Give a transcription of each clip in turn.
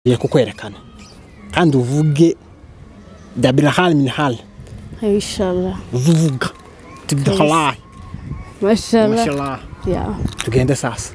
ni kukwerekana kandi uvuge dabirahari minihari Inshallah. uze uvuga tibdahalahi Mashallah. mashallah Yeah. tugende sasa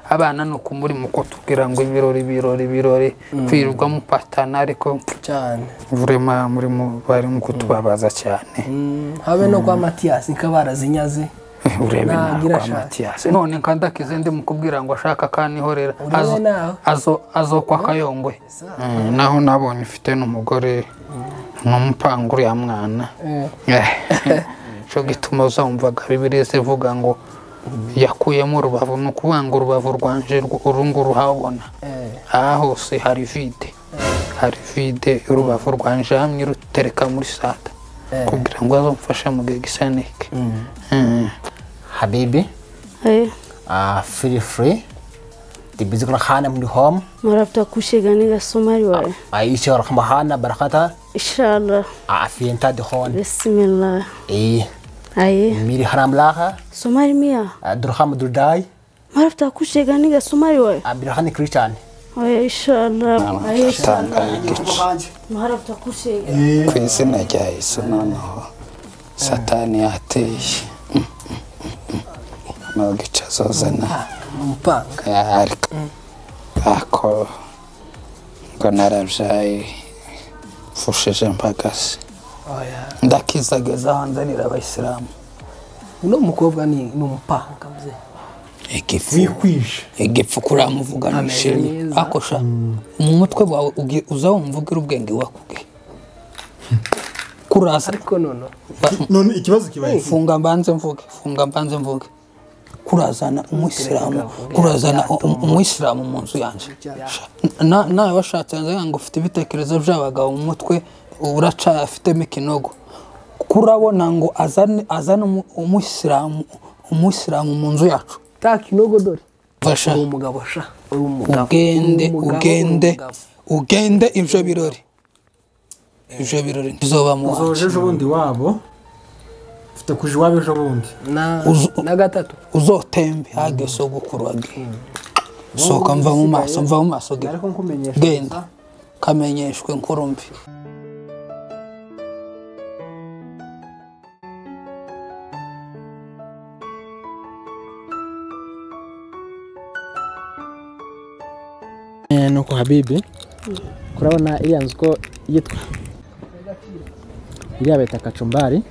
abana ni uku muri muko tubwira ngo ibirori ibirori ibirori kwirirwa mupatana ariko cyane vurema muri mu bari mu kutubabaza cyane Mm, habe no kwa matiyasi nka barazinyaze Eh, urebe Ntagira nawe kwa shaka. matiyasi none kandakize ndi mukubwira ngo ashaka kanihorera Urebe Azo- nawe. azo- azokwa kayongwe Eh, naho nabonye ufite n'umugore nk'umupanga uriya mwana Eh, cyo gituma uzumvaga bibiri zivuga ngo yakuyemo urubavu ni ukuvuga ngo urubavu rwanje rw- uru nguru habona aha hose hari vide hari vide urubavu rwanje hamwe rutereka muri sata kugira ngo azamfashe mu gihe gisa niki Eh. habibi Hey. uh, feel free tibizikra khana mli home Marafta kushega niga Somali wae. aisha rahma khana barakata Inshallah. afiyenta de khon Bismillah. eh Aye. miri haram laha Somali mia. durham durdai Marafta kushega niga Somali wae. abirhan christian Aye inshallah. Aye. tangaye igice Marafta kushega. ku izina rya yesu noneho satani yateye ntugice azozana umupanga ariko ako ngo narabyaye mfushije mbagasi oya ndakizageza hanzanira abayisilamu uno mukobwa ni ni umupanga mze igifu igifu kuramuvuga nishimye neza. akosha mu mutwe wawe ugi- uza wumvugire ubwenge wakuge kuraza ariko nono ba- none ikibazo kibaye iki? funga mbanze mvuge funga mbanze mvuge kurazana umuyisilamu kurazana u- u- umuyisilamu mu nzu yanjye Sha- na- nawe washatse yanze ngo ufite ibitekerezo by'abagabo mu mutwe uraca afitemo ikinogo kurabona ngo azane azane umu- umuyisilamu umuyisilamu mu nzu yacu ta kinogo dore fasha uri umugabo sha uri umugabo ugende Uri umugabo, ugende uri umugabo. ugende ibyo birori ibyo birori ntizoba mu wanjye uzoje ejo bundi wabo ufite kuja iwabo ejo bundi na Uzu- na gatatu uzotembe hage sogokuru wage sohoka mva mu maso mva mu maso ge ariko nkumenyesha genda kamenyeshwe nkuru mbi nuko habibi kurabona iriya nzu ko yitwa iriya bita kacumbari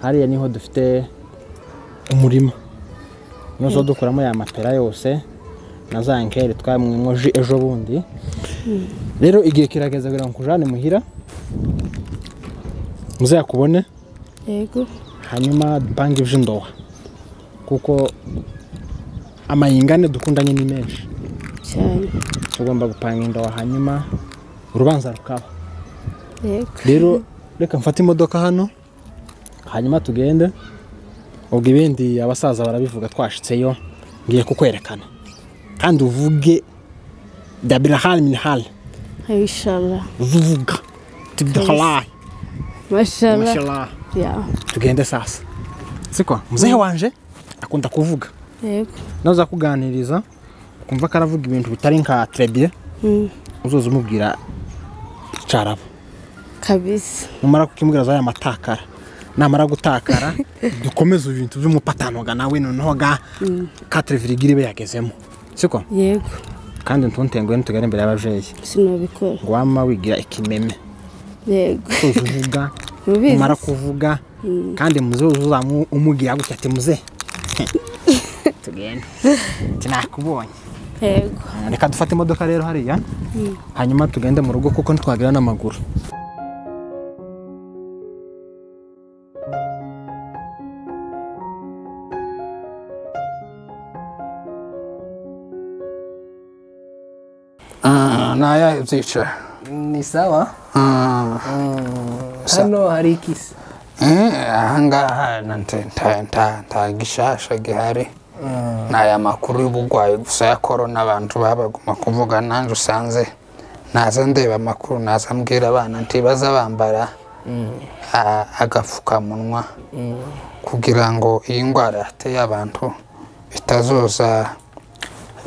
hariya niho dufite umurima nizo dukuramo ya mapera yose na za nkeri twamwimoje ejo bundi rero igihe kirageze kugira ngo nkujane muhira muzayakubone Yego. hanyuma dupange iby'indoha kuko amayingane dukundanye ni menshi Cyane. tugomba gupanga indobo hanyuma urubanza rukaba Yego. rero reka mfate imodoka hano hanyuma tugende ubwo ibindi abasaza barabivuga twashitseyo ngiye kukwerekana kandi uvuge dabirahari minihari Aye inshallah. uze uvuga tibdahalahi Mashallah. mashallah Yeah. tugende sasa siko muzehe wanje akunda kuvuga Yego. naza kuganiriza ukumva ko aravuga ibintu bitari nka trebye Mm. uzoza umubwira icarabo Kabisa. numara kukimubwira zaya matakara namara gutakara dukomeze ibintu by'umupatanoga nawe noneho ga katre virigire ibe yagezemo siko Yego. kandi ntuntenguhe ntitugare imbere y'ababyeyi Sinabikora. ngo wama wigira ikimeme Yego. tuzi uvuga Mubizi. umara kuvuga kandi muze uzamu umubwira gutya ati muze tugende tinakubonye Yego. reka dufate imodoka rero hariya hanyuma tugende mu rugo kuko ntitwagera n'amaguru ntayahe byicara ni sawa Sa- hano hari ikisi ahangaha na nte- nta- nta- nta gishasha gihari ni aya makuru y'ubugwayi gusa ya korona abantu babaguma kuvuga nanjye usanze naza ndeba amakuru naza mbwira abana ntibaza bambara a- agapfukamunwa kugira ngo iyi ndwara yateye abantu itazoza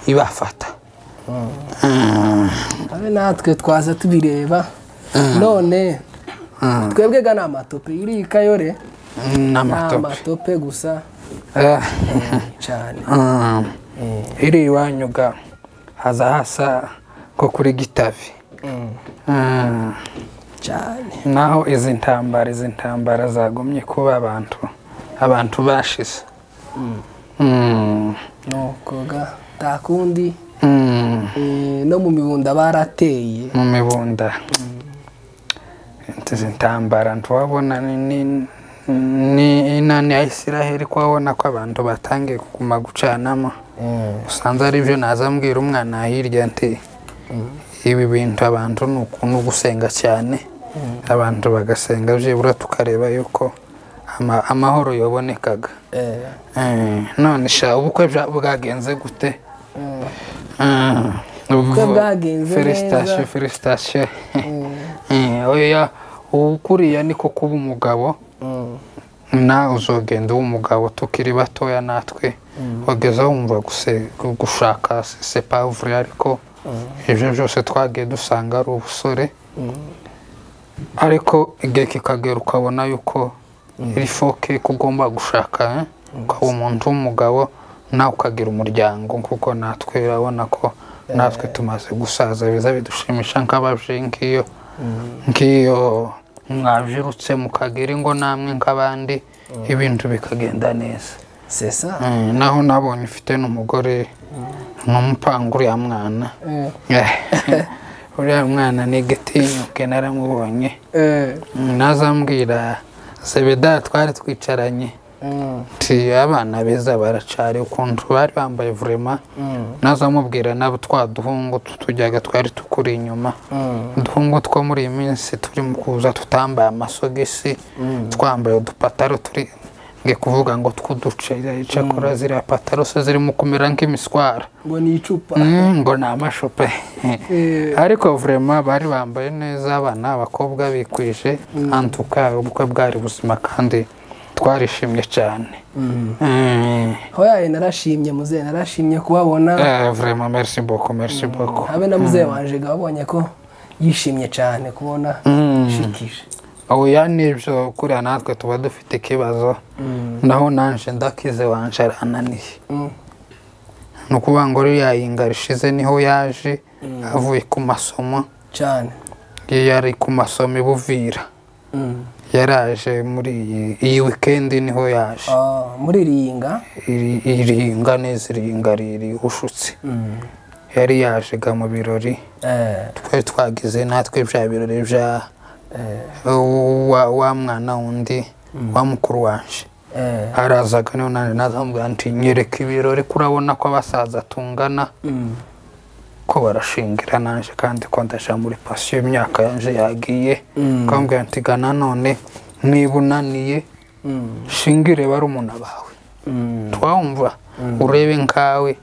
ibafata abe natwe twaza tubireba none twebwe ga ni amatope iriya ikayore ni n'amatope amatope gusa Eh, cyane mm. iri iwanyu ga haza hasa nko kuri gitavi Mm. cyane naho izi ntambara izi ntambara zagumye kuba abantu abantu bashize Mm. nuko ga takundi Mm. eh, no mu mibunda barateye mu mibunda izi ntambara ntiwabona ni- ni- ni inani ya isiraheli kuhabona ko abantu batangiye kuguma gucanamo usanze ari byo naza mbwira umwana hirya nti ibi bintu abantu ni ukuntu gusenga cyane abantu bagasenga byibura tukareba yuko ama- amahoro yabonekaga Eh, Eh, none sha ubukwe bwa- bwagenze gute Mm. Ubukwe bwagenze Felicitation, neza. felicitation. Eh, oya ukuriya niko kuba umugabo mm, nawe uzogenda uba umugabo tukiri batoya natwe wageze aho wumva guse- gushaka sepavure ariko ibyo byose twagiye dusanga ari ubusore ariko igihe kikagera ukabona yuko iri foke ko ugomba gushaka eh? ukaba umuntu w'umugabo nawe ukagira umuryango kuko natwe urabona ko natwe tumaze gusaza biza bidushimisha nk'abaje nk'iyo nk'iyo mwabyirutse mukagera ingo namwe nk'abandi ibintu bikagenda neza c'est ça Eh, naho nabonye ufite n'umugore n'umupanga uriya mwana Eh, Eh, uriya mwana ni igitinyuke naramubonye eh, nazambwira sebeda twari twicaranye mm, nti abana beza baracari ukuntu bari bambaye vurema nazamubwira nabo twa duhungu tutujyaga twari tukuri inyuma uduhungu two muri iyi minsi turi mu kuza tutambaye amasogisi twambaye udupataro turi nge kuvuga ngo tw'uduce cyakora ziriya pataro se zirimo kumera nk'imiswara ngo ni icupa Mm, ngo ni amashupe Eh. ariko vurema bari bambaye neza abana abakobwa bikwije antuka ubukwe bwari buzima kandi twarishimye cyane Mm. hoyaye narashimye muzehe narashimye kubabona Eh, vraiment merci beaucoup merci beaucoup habe na muzehe wanje ga wabonye ko yishimye cyane kubona Mm. shikije oya nibyo kuriya natwe tuba dufite ikibazo naho nanje ndakize wanje arananiye Mm. ni ukuvuga ngo uriya yinga rishize niho yaje avuye ku masomo cyane iyo yari ku masomo i buvira Mm. yaraje muri iyi- iyi wikendi niho yaje Ah, muri ringa Iri- iringa neza iringa riri ushutse yari yaje ga mu birori eh, twari twagize natwe bya birori bya wa wa mwana wundi wa mukuru wanje eh, arazaga niho nanjye nazamubwira nti nyereka ibirori kurabona ko abasaza tungana mm. ko barashingira nanje kandi ko ndaja muri pasiyo imyaka yanje yagiye Mm. kambwira nti ga nanone niba unaniye Mm. shingire barumuna bawe Mm. twawumva urebe nkawe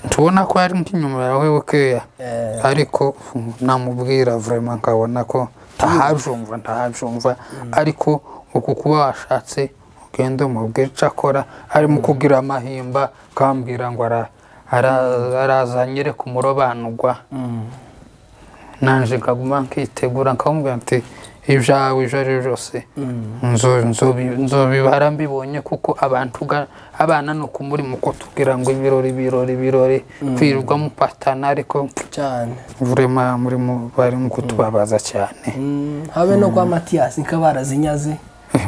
tubona ko ari nk'inyuma yawe bukeya Eh. ariko namubwira vurema nkabona ko ntahabyumva ntahabyumva ariko uku kuba washatse ugenda umubwira icyo akora arimo kugira amahimba ukambwira ngo ara- ara- arazanyere ku murobanurwa nanje nkaguma nkitegura nkamubwira nti ibyawe ibyo ari byo byose nzo- nzobi- nzobibara mbibonye kuko abantu ga- abana ni ukumuri mu kutubwira ngo ibirori birori birori kwirirwa mupatana ariko cyane vurema muri mu bari mu kutubabaza cyane Mm, habe no kwa matiyasi nka barazinyaze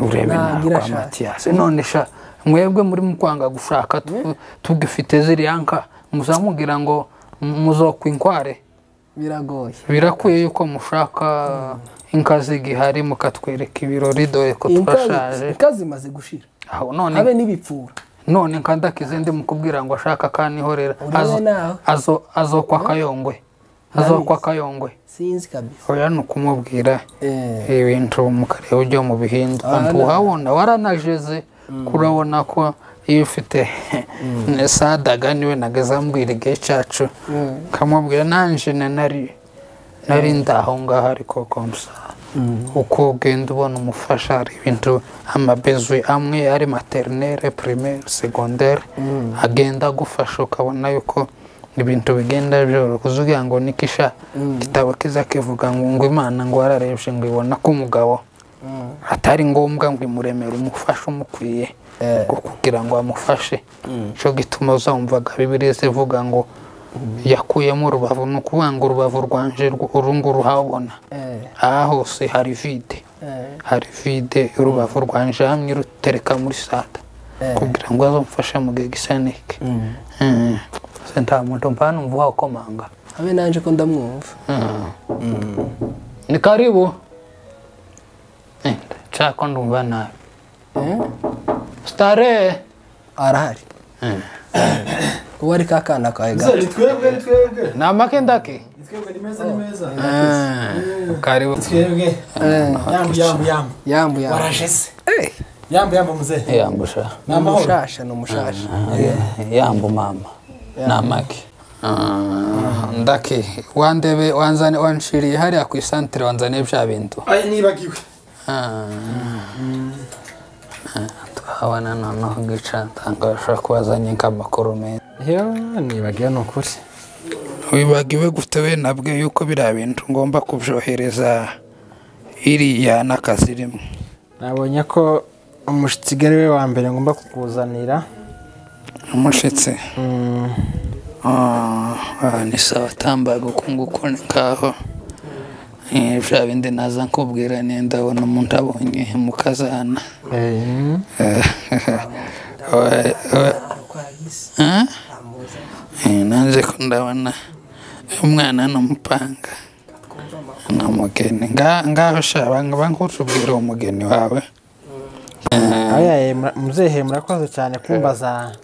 urebe Nta nawe gira kwa shaka. matiyasi none sha mwebwe muri mu kwanga gushaka tu- tugifite ziriya nka muzamubwira ngo muzokwa inkware biragoye birakwiye yuko mushaka inka z'igihari mukatwereka ibirori dore ko Inka- turashaje inka zimaze gushira aho none habe n'ibipfura none nkandakize ndi mukubwira ngo ashaka kanihorera Urebe Azo- nawe. azo- azokwa akayongwe azokwa akayongwe sinzi kabisa oya ni ukumubwira Eh, ibintu mukareba ujya mu bihinduka ntuhabona waranajeze kurabona ko iyo ufite sadaga niwe nagazambwira igihe cyacu nkamubwira nanje na nari nari ndaho ngaho ariko komsa uko ugenda ubona umufasha hari ibintu amabezu amwe ari materinere primaire segondere agenda agufasha ukabona yuko ibintu bigenda byoroha uzugira ngo nikisha igitabo kiza kivuga ngo ngo imana ngo wararebye ngo ibona ko umugabo atari ngombwa ngo imuremere umufashe umukwiye ngo kugira ngo amufashe cyo gituma uzamvaga bibiliya zivuga ngo yakuyemo urubavu ni ukuvuga ngo urubavu rwanje rw- uru nguru uhabona aha hose hari vide hari vide urubavu rwanje hamwe rutereka muri sata kugira ngo azamfashe mu gihe gisa niki Mm. Se nta muntu mpana umva wakomanga abe nanjye ko ndamwumva ni karibu Eh, chako ndumva nabi starehe arahari uwo ari ka kana kawe gato twebwe ni twebwe ni amakendake ni twebwe ni meza ni meza karibu twebwe yambu yambu yambu yambu yambu waraje se yambu yambu muzee yambusha ni ni amahoro umushasha ni umushasha yambu mama ni amaki ndaki wandebe wanzane wanshiriye hariya ku isantere wanzaniye bya bintu Ay, nibagiwe Ah. Ah, tuhabona noneho gica ntangashobora kubazanye nk'amakuru meza yo nibagiwe ni ukuri wibagiwe gufite we nabwe yuko biriya bintu ngomba kubyohereza iriya n'akazi rimwe nabonye ko umushitsigari we wa mbere ngomba kukuzanira umushitsi Mm, Ah, ah, ni sawa tambaga uku nguku ni ngaho Eh, bya bindi naza nkubwira ni ndabona umuntu abonye mu kazana eh, Eh, we- we- Eh? Eh, nanze ko ndabona umwana n'umupanga ni umugeni Nga- ngaho sha banga bankutubwira umugeni wawe aya eh, mura- muzehe murakoze cyane kumbaza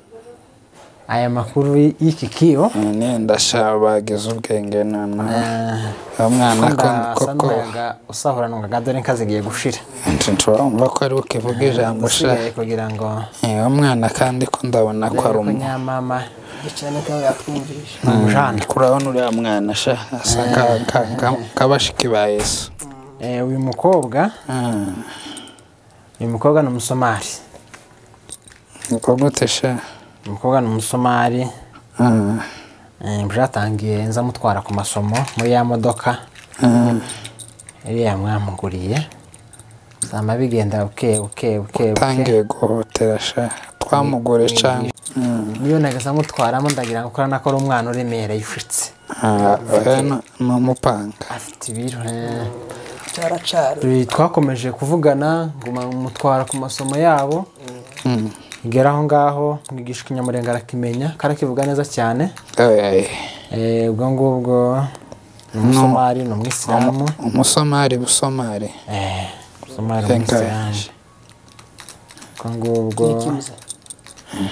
aya makuru y- y'iki kibo nenda sha bagize ubwenge noneho Eh, uwo mwana ko- asa koko n'umuyaga usahura nungaga dore nkazigiye gushira ntiturumva ko ari bukivuga ijambo sha usigaye kugira ngo Eh, uwo mwana kandi ko ndabona ko ari ko umu nyamama cyane ko yatwumvisha ni umujana kurabona uriya mwana sha asa nka- nka- nka- nk'abashiki ba yesu Eh, uyu mukobwa Ah. uyu mukobwa ni umusomali Uko gute sha umukobwa ni umusomali Ah, eh, byatangiye nza mutwara ku masomo muri ya modoka ah, iriya mwamuguriye zama bigenda buke buke buke buke tangiye guhotera sha twamugore cyangwa niyo nagasa nk'utwaramo ndagira ngo ukora nako ari umwana uremereye ushitse Ah, oya, ni- ni umupanga afite ibiro eh. cyaracara Turi- twakomeje kuvugana nguma mutwara ku masomo yabo Mm. igera aho ngaho mwigisha ikinyamurenge arakimenya karakivuga neza cyane Oya, oya. Eh, ubwo ngubwo ni umusomali ni umwisilamu umusomari busomari Eh, Somali Thank God. umusirange ubwo ngubwo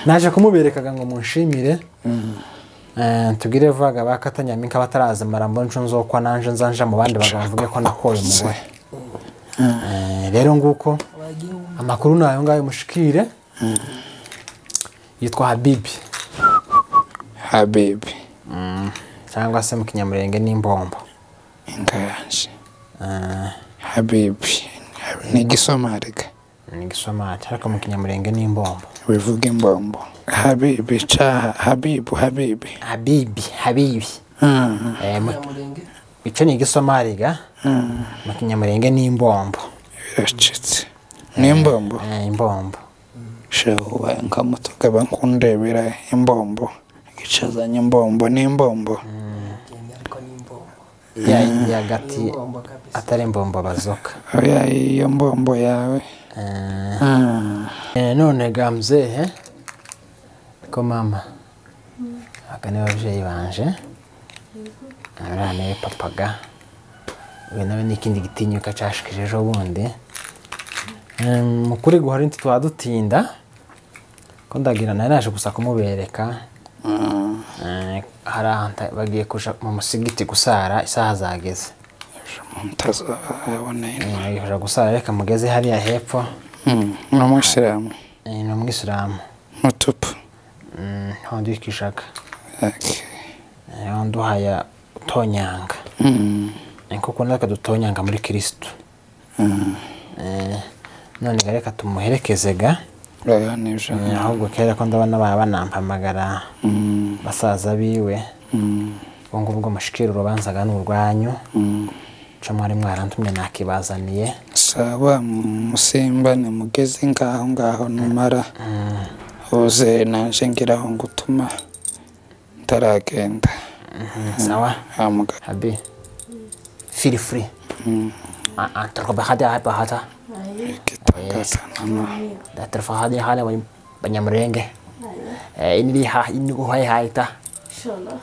naje kumuberekaga ngo munshimire Eh, tubwire vaga bakatanyaminka batarazimara mbona nco nzokwa nanje nzanja mu bandi bagabo bavuge ko nakoye umugore Eh, rero nguko amakuru ni ayo ngayo mushikire yitwa habibi habibi cyangwa se mu kinyamurenge n'imbombo inganje Eh, habibi ni igisomari ga ni igisomati ariko mu kinyamurenge n'imbombo bivuga imbombo habibi ca habibu habibi habibi habibi Ah, Eh, mu- icyo ni igisomariga mu kinyamurenge ni imbombo biracitse ni imbombo Eh, imbombo shebuba nkamutuka bakundebera imbombo gicazanye imbombo ni imbombo ya yagati atari imbombo bazoka oya iyo mbombo yawe Eh, Ah, eh, none ga mzehe ko mama aka ni babyeyi banje uriya niwe papa ga uyu nawe ni ikindi gitinyuka cashikije ejo bundi Eh, mu kuri guhora inti twadutinda ko ndagira nari naje gusa kumubereka ah, Eh, hari ahantu bagiye kuja mu musigiti gusara isaha zageze ejo mutazabona Eh, ino. bagiye kuja gusara reka mugeze hariya hepfo Mm, ni umuyisilamu Eh, ni umwisilamu mutupu Mm, hondi w'ikishaka Okay. Eh, hondi uhaya utonyanga Mm, Eh, kuko natwe dutonyanga muri kirisitu Eh, none ga reka tumuherekeze ga oya ni ijana Eh, ahubwo kera ko ndabona baba banampamagara basaza biwe ubwo ngubwo mushikira urubanzaga ni urwanyu nca mwari mwarantumye nakibazaniye saba musimbane mugeze ngaho ngaho numara uze naje ngiraho ngutuma ntaragenda sawa amuga habi feel free Ah, ah, tarko ba hadi hapa hata igitagaza nama da tarfa hadi hala wani banyamurenge Eh, inili ha inigo hai haita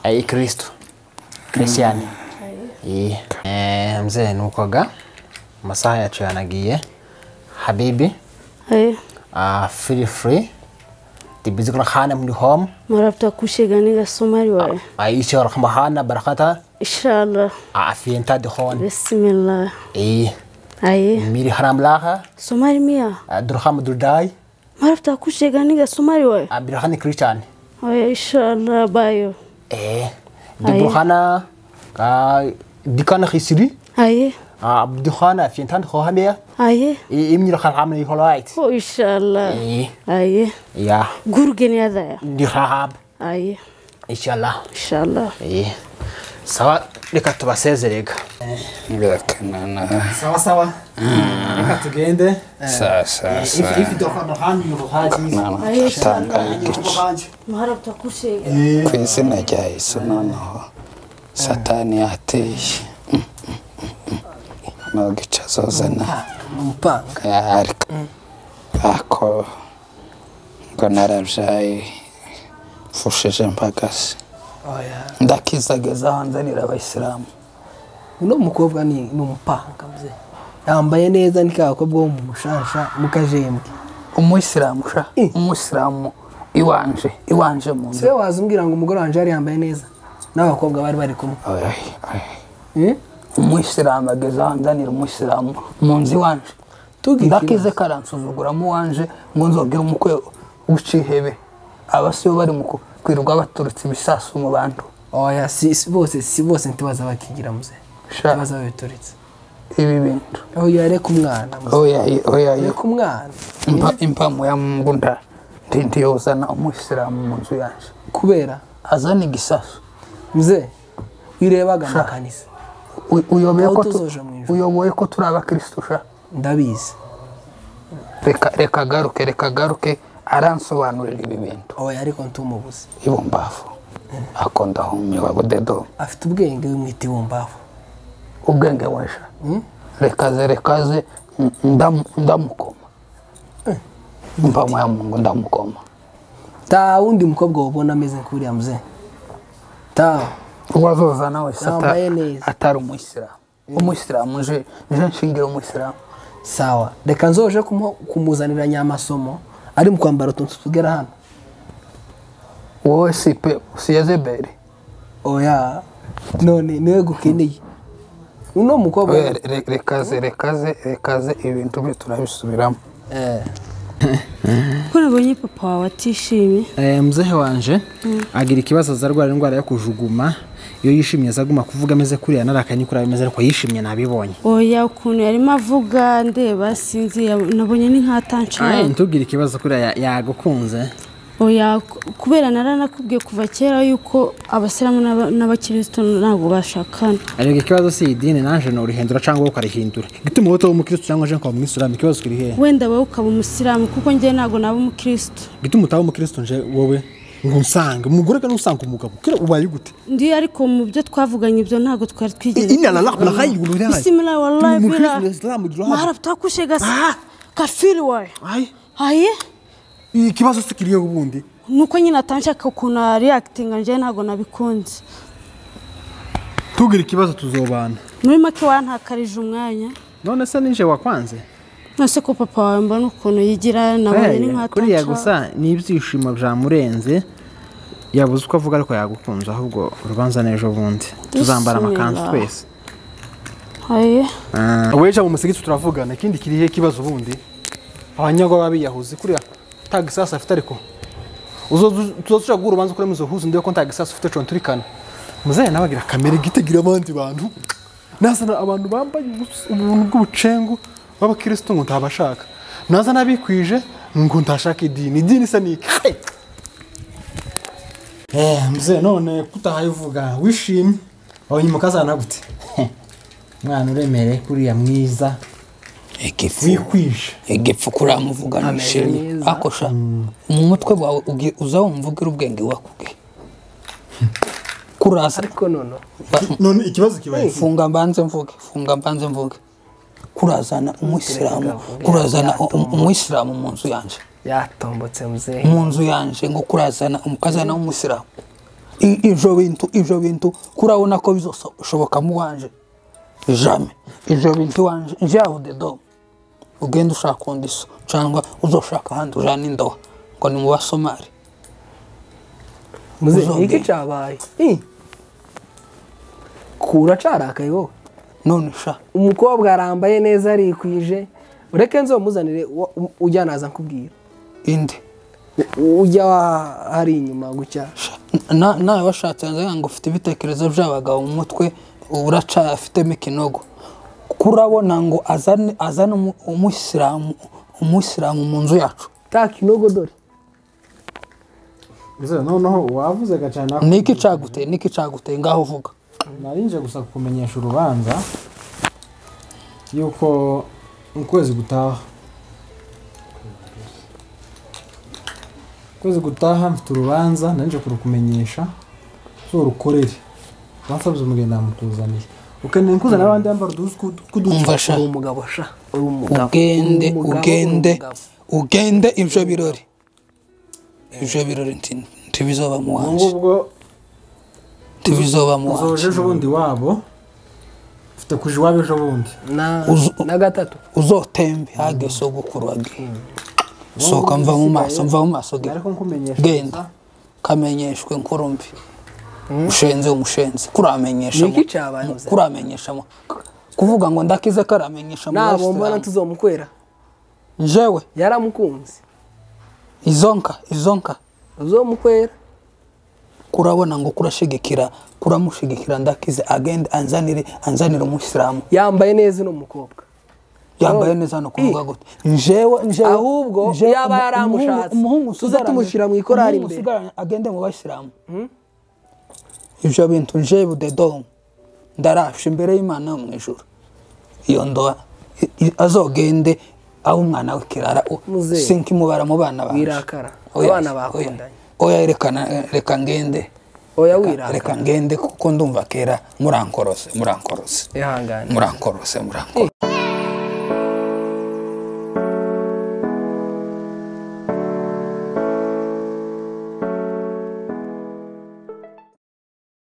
ai kristo kristiani Eh, eh, mzee nukoga masaha yacu yanagiye habibi Aye. uh, feel free tibizikura khana muli home Marafta kushiganiga Somali wawe. aishi warahma hana barakata Inshallah. afiyenta dihon Bismillah. eh Aye. miri haram laha Somali mia. durham durdai Marafta kushiganiga Somali wawe. abirhani christian Aye inshallah bayo. eh diburhana ka dikana khisiri Aye. abdihana afiyenta khohamia Aye. imni khan amni holait Oh inshallah. eh Aye. ya Gurgeni adaya. dirhab Aye. inshallah Inshallah. eh sawa reka tubasezerega birakanana sawa sawa reka tugende sasa ifi dukanda handi yuhaji nanatatanga igice handi Marafta kushiga. ku izina rya yesu noneho satani yateye nubwo azozana umupanga ariko ako ngo narabyaye mfushije mbagasi ndakizageza hanze nira abayisilamu uno mukobwa ni ni umupanga mze yambaye neza ni ka gakobwa wo mu mushasha mu kajembwe umuyisilamu sha umuyisilamu iwanje iwanje mu nzu se waza umbwira ngo umugore wanjye yari yambaye neza n'abakobwa bari bari kumwe Eh? umuyisilamu ageze aho ndanira umuyisilamu mu nzu iwanje Tugire ndakize karansuzuguramo uwanje ngo nzogere umukwe w'icihebe abasibo bari mu ku- kwirirwa baturutse ibisasu mu bantu oya si si- bose si bose ntibaza bakigira muze Sha. ntibaza babituretse ibi bintu oya reka umwana muze oya oya reka umwana impa impamo ya mungu nda ndiyuzana umuyisilamu mu nzu yanje kubera azana igisasu muze wirebaga Sha. amakanisa U- uyoboye Aho ko tu- tuzoja mu ijuru. uyoboye ko turi abakirisitu sha ndabizi reka reka agaruke reka agaruke aransobanurira ibi bintu oya ariko ntumubuze ibumbavu ako ndahumiwe budedo afite ubwenge wimwita ibumbavu ubwenge wesha Mm. rekaze rekaze n- ndam- ndamukoma mpamo ya mungu ndamukoma nta wundi mukobwa wabona ameze nk'uriya muze ntawe uwazozana wese ata- Yambaye neza. atari umuyisilamu umuyisilamu nje nje nshingira umuyisilamu sawa reka nzoje kumuha- kumuzanira nyamasomo ari mu kwambara utuntu tugera hano wowe si pe si yezebeli oya none niwe gukeneye uno mukobwa Oya, re- re- rekaze rekaze rekaze ibintu bye turabisubiramo eh, Ko nabonye papa wawe atishimye. Eh, mzehe wanje agira ikibazo aza arwara indwara yo kujuguma iyo yishimye aza aguma kuvuga ameze kuriya narakanye kuriya bimeze ariko yishimye nabibonye Oya ukuntu yarimo avuga ndeba sinzi yab- nabonye ni Aye, nk'atancana. ntubwire ikibazo kuriya ya- yagukunze Oya ku- kubera naranakubwiye kuva kera yuko abasilamu n'aba- n'abakristo ntabwo bashakana. aribwo ikibazo si idini naje norihindura cyangwa wowe ukarihindura gituma wowe uba umukirisitu cyangwa je nkaba umwisilamu ikibazo kiri hehe Wenda wowe ukaba umusilamu kuko njye ntabwo naba umukristo. gituma utaba umukirisitu nje wowe ngo unsange umugore kandi usanga umugabo kira ubaye gute Ndi ariko mu byo twavuganye ibyo ntabwo twari twigeze. inana la la hayi gulu ya Bismillah wallahi Ni bila. mukristo, Islamu, jua. Mahara tutakushe gasi. Kafiri wawe. ayi Aye. ikibazo si kiri hehe ubundi Nuko nyine atanshaka ukuntu reactinga njye ntabwo nabikunze. tubwire ikibazo tuzobana Muri make wantakarije umwanya. none se ninje wakwanze nonse ko papa wawe mbona ukuntu yigira nabonye ni Aya, kuriya nk'ataca gusa ni ibyishimo byamurenze yabuze uko avuga ariko yagukunze ahubwo urubanza n'ejo bundi tuzambara amakanzu Bismillah. twese aye weja mu musigiti turavugana ikindi kirihe kibazo ubundi abanyagwa babiyahuzi kuriya nta gisasa afite ariko tuzotuja guha urubanza kuri muzo huzi ndiyo ko nta gisasa ufite cyo nturikana muzaye nawe agira kamere gitegira abandi bantu nasana abantu bambaye ubus- ubuntu bw'ubucengu b'abakirisitu ngo ntabashaka naza n'abikwije ngo ntashaka idini idini isa n'iki Hey! Eh, mzee none kutahaye uvuga wishimye abanyuma kazana gute mwana uremere kuriya mwiza igifu wikwije igifu kuramuvuga nishimye neza. akosha mu mutwe wawe ugi- uza wumvugire ubwenge wakubwiye kurasa ariko nono ba- none ikibazo kibaye iki? funga mbanze mvuge funga mbanze mvuge kurazana umuyisilamu kurazana u- u- umuyisilamu mu nzu yanjye yatombotse mzee mu nzu yanjye ngo kurazana umukazana w'umuyisilamu I- ivyo bintu ivyo bintu kurabona ko bizoshoboka mu wanje jame ivyo bintu wanje njaho dedo ugenda ushaka undi so cyangwa uzoshaka ahandi ujana indoha ngo ni mu basomali mzee Uzongera. iki cyabaye Eh. kura carakaye wowe none sha umukobwa arambaye neza arikwije ureke nzomuzanire wa- u- ujya naza nkubwira indi U- ujya wa- hari inyuma gutya Na- nawe washatse yanzaga ngo ufite ibitekerezo by'abagabo mu mutwe uracafitemo ikinogo kurabona ngo azane azane umu- umuyisilamu umuyisilamu mu nzu yacu taka inogo dore mzee noneho wavuze gacana niki caguteye niki caguteye ngaho uvuga narinje gusa kukumenyesha urubanza yuko mu kwezi gutaha ukwezi gutaha mfite urubanza narinje kurukumenyesha uzorukorere bansabye umugeni namukuzaniye ukeneye kuzana abandi bambara uduhuzu tw'udu- tw'uducu umva sha uri umugabo sha uri umugabo ugende Uri umugabo, ugende uri umugabo. ugende ivyo birori ivyo birori nti- ntibizoba ubu mu wanje ngubwo ntibizoba mu uzoje wanje ejo bundi wabo ufite kuja iwabo ejo bundi na Uzu- na gatatu uzotembe hage sogokuru wagiye soka mva mu maso mva mu maso genda ariko nkumenyesha genda kamenyeshwe nkurumbi ushenze umushenze kuramenyesha Niki mu- cabaye mu- muzee? kuramenyesha mu- kuvuga ngo ndakize karamenyesha mu nabo West mbona Ham. tuzomukwera jewe yaramukunze izonka izonka uzomukwera kurabona ngo kurashigikira kuramushigikira ndakize agende anzanire anzanire umuyisilamu yambaye neza uno mukobwa yambaye neza no kuvuga gute njewe njewe Ahubwo njewe- yaba umu- yaramushatse. umuhungu Tuze usigaranye- tumushyira mu ikorari umuhungu imbere. usigaranye agende mu bayisilamu ivyo bintu njewe dedomu ndarafsha imbere y'imana yo mu ijuru iyo ndoa i- i- azogende aho umwana we kirara u- Muzehe, sinkimubara mu bana banje. wirakara. Oya, Abana oya. bakundanye. oya rekana reka ngende oya Reka- wiraka reka ngende kuko ndumva kera murankorose murankorose ihangane murankorose murankorose